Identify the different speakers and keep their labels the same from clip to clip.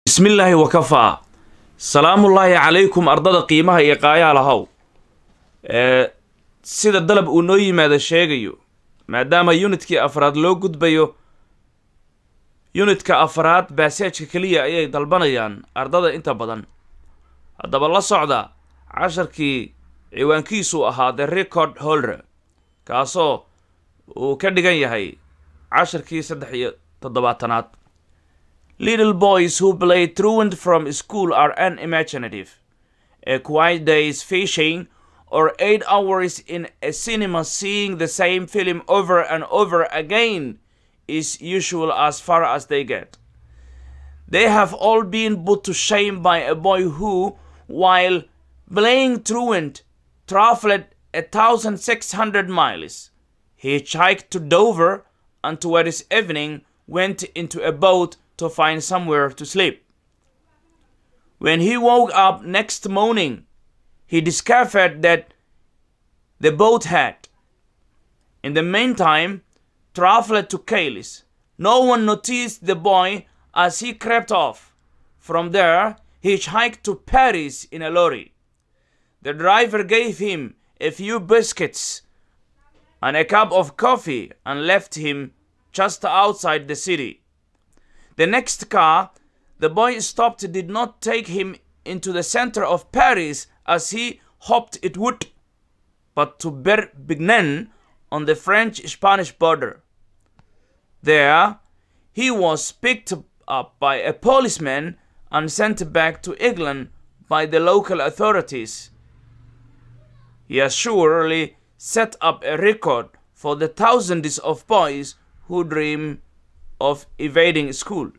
Speaker 1: bismillaahi wakafaa salaamullaahi calaykum ardada qiimaha iyo qaayaalahow ee sida dalab uu noo yimaado sheegayo maadaama unitkii afraad loo gudbayo unitka afraad baaseejka keliya ayay dalbanayaan ardada inta badan haddaba la socda casharkii ciwaankiisu ahaa the record holder kaasoo uu ka dhigan yahay casharkii saddex iyo toddobaatanaad little boys who play truant from school are unimaginative a quiet days fishing or eight hours in a cinema seeing the same film over and over again is usual as far as they get. They have all been put to shame by a boy who, while playing truant, traveled a thousand six hundred miles. He hitchhiked to Dover and towards evening went into a boat to find somewhere to sleep. When he woke up next morning, he discovered that the boat had, in the meantime, traveled to Kailis. No one noticed the boy as he crept off. From there, he hitchhiked to Paris in a lorry. The driver gave him a few biscuits and a cup of coffee and left him just outside the city. The next car the boy stopped did not take him into the center of Paris as he hoped it would, but to Perpignan on the French Spanish border. There, he was picked up by a policeman and sent back to England by the local authorities. He has surely set up a record for the thousands of boys who dream of evading school.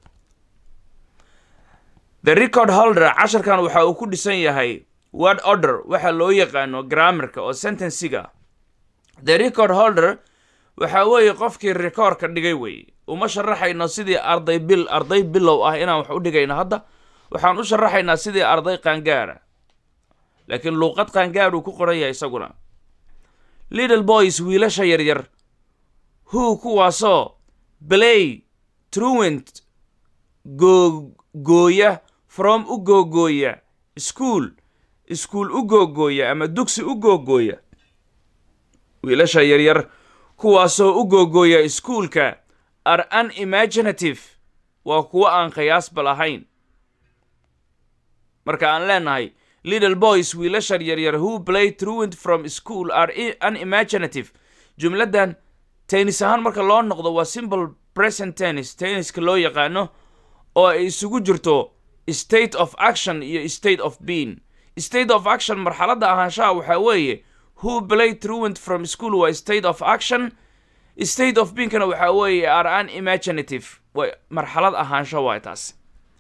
Speaker 1: The record holder casharkan waxa uu ku dhisan yahay word order waxa loo yaqaano grammarka oo sentensiga the record holder waxa weeye qofkii rekoorka dhigay weeye uma sharaxayno sidii arday bil arday bilow ah inaan wax u dhigayno hadda waxaan u sharaxaynaa sidii arday qaangaara laakiin luuqad qaangaar uu ku qoran yahay isaguna little boys wiilasha yaryar who kuwaasoo play truant googooya from u googooya school iskuol u googooya ama dugsi u googooya wiilasha yaryar kuwaasoo u googooya iskuulka are unimaginative waa kuwo aan qiyaasba lahayn marka aan leenahay little boys wiilasha yaryar who play truant from school are unimaginative jumladdan tennis ahaan marka loo noqdo waa simple present tennis tenniska loo yaqaano oo ay isugu jirto state of action iyo state of being state of action marxaladda ahaanshaha waxaa weeye who play truant from school waa state of action state of beingkana waxaa weeye are unimaginative way marxalad ahaansho waay taas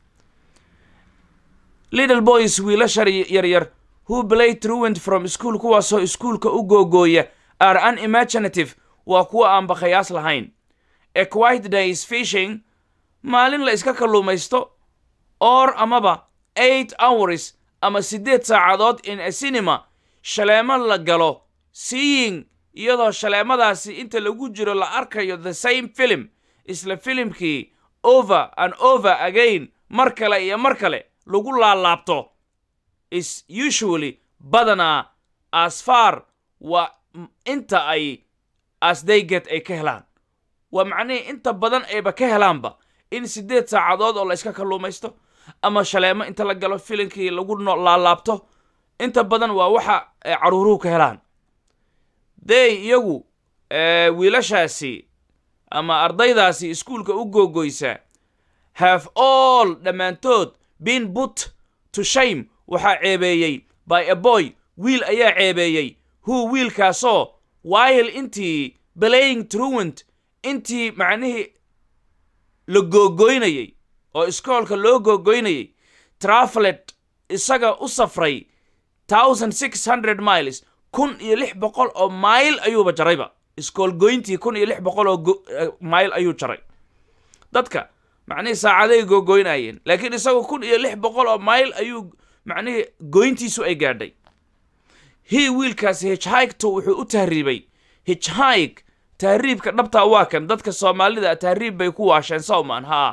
Speaker 1: little boys wiilasha yaryar who play truant from school kuwaasoo iskuulka u googooya are unimaginative waa kuwa aan bakhayaas lahayn a quiet days fishing maalin la iska kalluumaysto or amaba eight hours ama siddeed saacadood in a cinema shaleemo la galo seeing iyadoo shaleemadaasi inta lagu jiro la arkayo the same film isla filimkii over and over again mar kale iyo mar kale lagu laalaabto is usually badanaa as far waa inta ay as they get ay ka helaan waa macnihii inta badan ayba ka helaanba in siddeed saacadood oo la iska kalluumaysto ama shaleemo inta la galo filimkii lagu laalaabto inta badan waa waxa ay caruuruhu ka helaan dey iyagu wiilashaasi ama ardaydaasi iskuulka u googoysa have all dhammaantood been put to shame waxaa ceebeeyey by a boy wiil ayaa ceebeeyey who wiilkaasoo while intii playing truant intii macnihii la googoynayay oo iskoolka loo googoynayay travelet isaga u safray thousand six hundred miles kun iyo lix boqol oo mayl ayuuba jarayba iskool goyntii kun iyo lix boqol oo mayl ayuu jaray dadka macnihii saacaday googoynayeen laakiin isagu kun iyo lix boqol oo mayl ayuu macnihii goyntiisu ay gaadhay hii wiilkaasi hitchhikto wuxuu u tahriibay hitchhike tahriibka dhabtaa waa kan dadka soomaalida tahriib bay ku waasheen sawman haa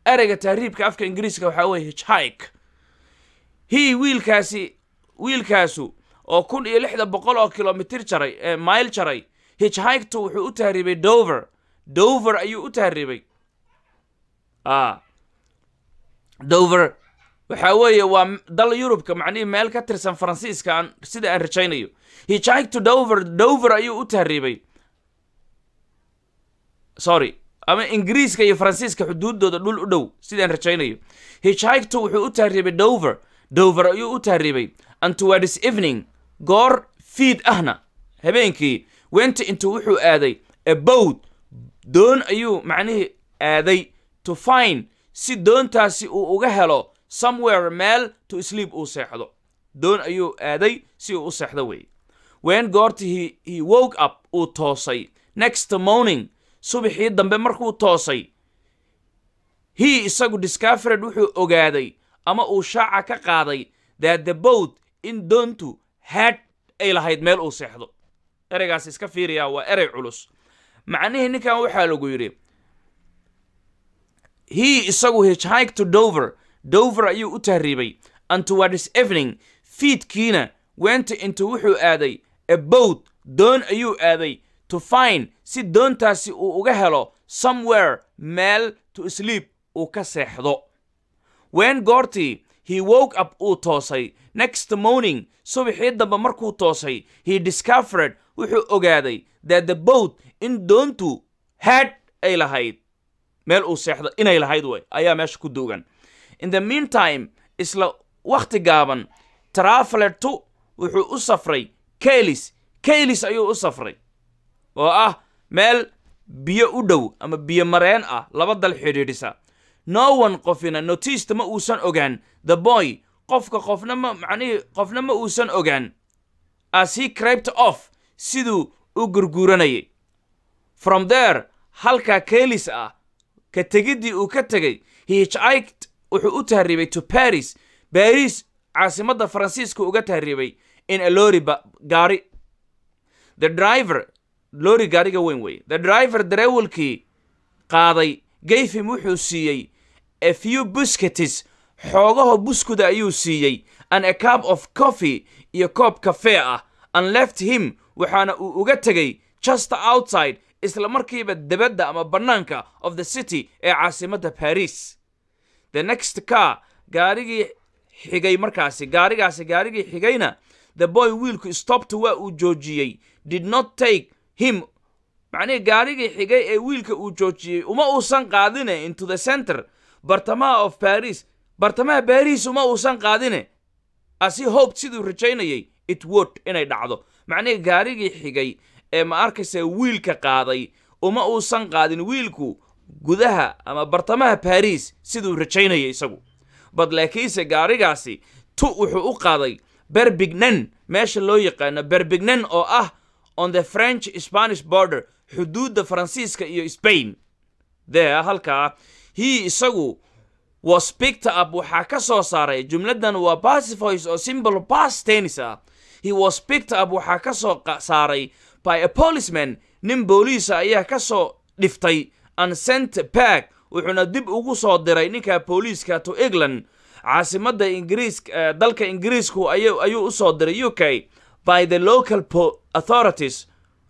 Speaker 1: ereyga tahriibka afka ingiriiska waxaa weeye hitchhike hi wiilkaasi wiilkaasu oo kun iyo lixda boqol oo kilomitir jaray ee mile jaray hitchhiktu wuxuu u tahriibay dover dover ayuu u tahriibay a dover waxaa weeye waa dal yurubka macnihii meel ka tirsan faransiiska aan sida aan rajaynayo hitchhiktu dover dover ayuu u tahriibay sorry ama ingiriiska iyo faransiiska xuduuddooda dhul u dhow sidaan rajaynayo hitchhiktu wuxuu u tahriibay dover dover ayuu u tahriibay and towards evening goor fiid ahna habeenkii went intuu wuxuu aaday a boat doon ayuu macnihii aaday to find si doontaasi uu uga helo somewhere meel to sleep uu seexdo doon ayuu aaday si uu u seexdo weeye wen goortii he, he woke up uu toosay next morning subaxii dambe markuu toosay he isagu discovered wuxuu ogaaday ama uu shaaca ka qaaday that the boat in doontu had ay lahayd meel uu seexdo ereygaas iska fiiriyaa waa erey culus macnihii ninkan waxaa lagu yidhi he isagu hitchhike to dover dover ayuu u tahriibay and towards evening fiidkiina went intuu wuxuu aaday a boat doon ayuu aaday to find si doontaasi uu uga helo somewhere meel to sleep uu ka seexdo wen goortii he woke up uu toosay next morning subaxii dambe markuu toosay he discovered wuxuu ogaaday that the boat in doontu had ay lahayd meel uu seexdo inay lahayd way ayaa meesha ku duugan in the meantime isla wakhti gaaban travelertu wuxuu u safray kaylis kaylis ayuu u safray oo ah meel biyo u dhow ama biyo mareen ah laba dal xidhiidhisa no one qofina notiista ma uusan ogaan the boy qofka qofna ma macnihii qofna ma uusan ogaan as he craped off siduu u gurguuranayay from there halkaa kaylis ah ka tegiddii uu ka tegay hitchhiked wuxuu u tahriibay to paris baris caasimadda faransiiska uga tahriibay in a lori gaari the driver lori gaariga weyn weeye the driver dareewalkii qaaday gayfim wuxuu siiyey a few busketis xoogaho buskuda ayuu siiyey and a cup of coffee iyo koob kafee ah and left him waxaana uu uga tegay just outside isla markiiba debadda ama bannaanka of the city ee caasimadda paris the next car gaarigii xigay markaasi gaarigaasi gaarigii xigayna the boy wiilku stopta waa uu joojiyey did not take him macnihii gaarigii xigay ee wiilka uu joojiyey uma uusan qaadine into the center bartamaha of paris bartamaha baris uma uusan qaadine asi hope siduu rajaynayay it wood inay dhacdo macnihii gaarigii xigay ee ma arkaysa wiilka qaaday uma uusan qaadin wiilku gudaha ama bartamaha baris siduu rajaynayay isagu bad laakiinse gaarigaasi tu wuxuu u qaaday berbignan meesha loo yaqaano berbignan oo ah on the french spanish border xuduudda faransiiska iyo spain there halkaa he isagu was picked up waxaa ka soo saaray jumladdan waa passivoice oo symbol past tennis ah he was picked up waxaa ka soo saaray by a policeman nin booliisa ayaa ka soo dhiftay and sent back wuxuuna dib ugu soo diray ninka booliiska to england caasimadda ingiriiska dalka ingiriisku ayuu u soo diray u k by the local authorities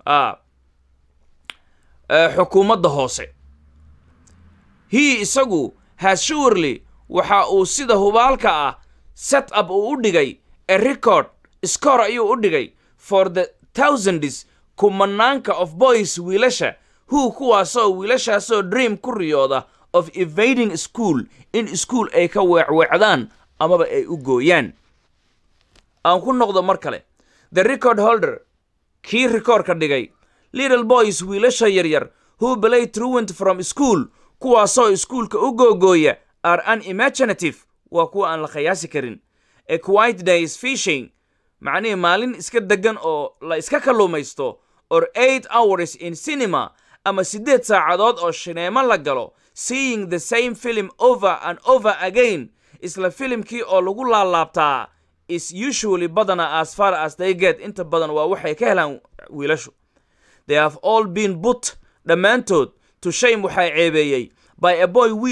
Speaker 1: xukuumadda hoose he isagu has surely waxa uu sida hubaalka ah set up uu u dhigay a record score ayuu u dhigay for the thousands kumanaanka of boys wiilasha who kuwaasoo wiilashaasoo dream ku riyooda of evading school in school ay ka weecweecdaan amaba ay u gooyaan aan ku noqdo mar kale the record holder kii rikoorka dhigay little boys wiilasha yaryar who play truant from school kuwaasoo iskuulka u googooya are unimaginative waa kuwa aan la khayaasi karin a quiet days fishing macnihii maalin iska degan oo la iska kalluumaysto or eight hours in cinema ama siddeed saacadood oo shineemo la galo seeing the same film over and over again isla filimkii oo lagu laalaabtaa is usually badana as far as they get inta badan waa waxay ka helaan wiilashu they have all been put dhammaantood to shame waxaa ceebeeyey by a boy wiil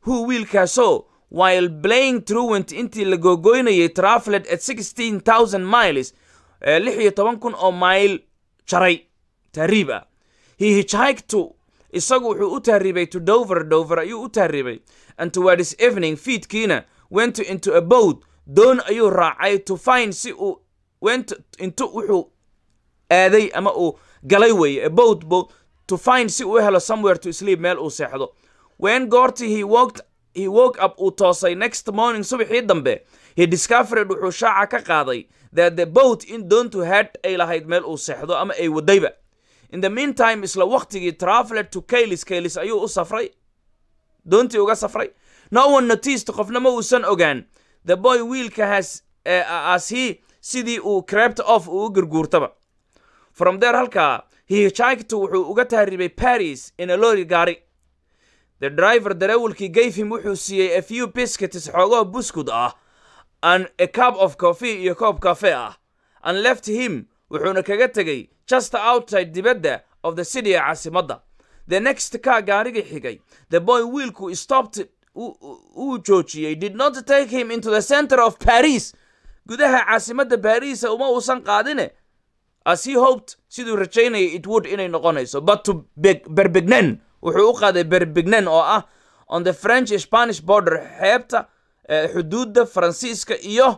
Speaker 1: who wiilkaasoo while playing truant intii la googoynayay traveled at sixteen thousand miles lix iyo toban kun oo mile jaray tahriib ah he hitchhiked to isagu wuxuu u tahriibay to dover dover ayuu u tahriibay and towards evening fiidkiina went into a boat doon ayuu raacay to find si uu went into wuxuu aaday ama uu galay weeye a boat boat to find si uu u helo somewhere to sleep meel uu seexdo when goortii he walked he woke up uu toosay next morning subaxii dambe he discovered wuxuu shaaca ka qaaday that the boat in doontu had ay lahayd meel uu seexdo ama ay wadayba in the meantime isla waqtigii traveler to kaylis kaylis ayuu u safray doontii uga safray no one noticed qofna ma uusan ogaan the boy wiilka has uh, as he sidii uu crept off uu u gurguurtaba from there halkaa he hitchhiked wuxuu uga tahriibay paris in a lorry gaari the driver darawalkii gave him wuxuu siiyey a few biscuits xoogoo buskud ah and a cup of coffee iyo koob cafe ah and left him wuxuuna kaga tegey just outside dibadda of the city ee caasimadda the next car gaarigii xigay the boy wiilku stopped uu joojiyey did not take him into the center of paris gudaha caasimadda baariisa uma uusan qaadine as he hoped siduu rajaynayay it would inay noqonayso but to berbegnen wuxuu u qaaday berbegnen oo ah on the french spanish border xeebta xuduudda faransiiska iyo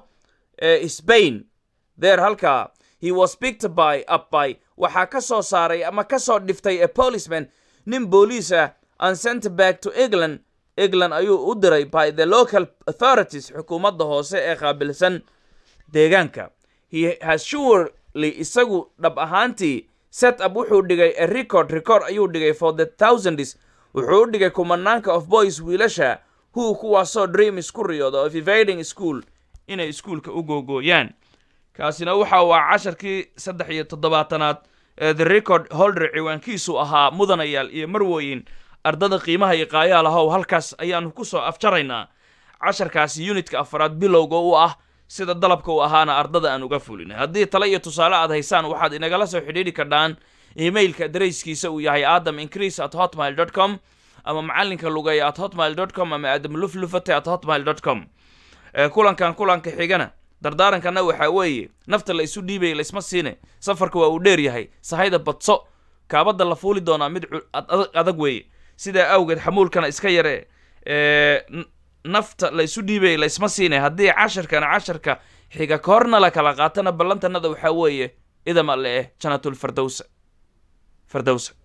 Speaker 1: spain there halkaa he was picked by up by waxaa ka soo saaray ama ka soo dhiftay a policeman nin booliis ah and sent back to england england ayuu u diray by the local authorities xukuumadda hoose ee qaabilsan deegaanka he has surely isagu dhab ahaantii set up wuxuu dhigay a record record ayuu dhigay for the thousands wuxuu u dhigay kumanaanka of boys wiilasha who kuwaasoo dreams ku riyooda of evading school inay iskuolka u googooyaan kaasina waxa waa casharkii saddex iyo toddobaatanaad ee the record holder ciwaankiisu ahaa mudanayaal iyo marwooyin ardada qiimaha iyo qaayaal ahow halkaas ayaanu ku soo afjaraynaa casharkaasi unitka afaraad bilowga u ah sida dalabka u ahaana ardada aan uga fulinay haddii tale iyo tusaale aad haysaan waxaad inagala soo xidhiidhi kardhaan emailka darayskiisa uu yahay adam increase at hotmail dot com ama macalinka lugeeya at hotmail dot com ama aadam luflufate at hotmail dot com kulankan kulanka xigana dardaarankana waxaa weeye nafta la isu dhiibaya laisma siine safarka waa uu dheer yahay sahayda badso kaabadda la fuuli doonaa mid adag weeye sidaa awgeed xamuulkana iska yare nafta la isu dhiibaya laisma siine haddii casharkana casharka xiga ka horna la kala qaatana ballantanada waxaa weeye idam alle eh janatulfardowsa fardowsa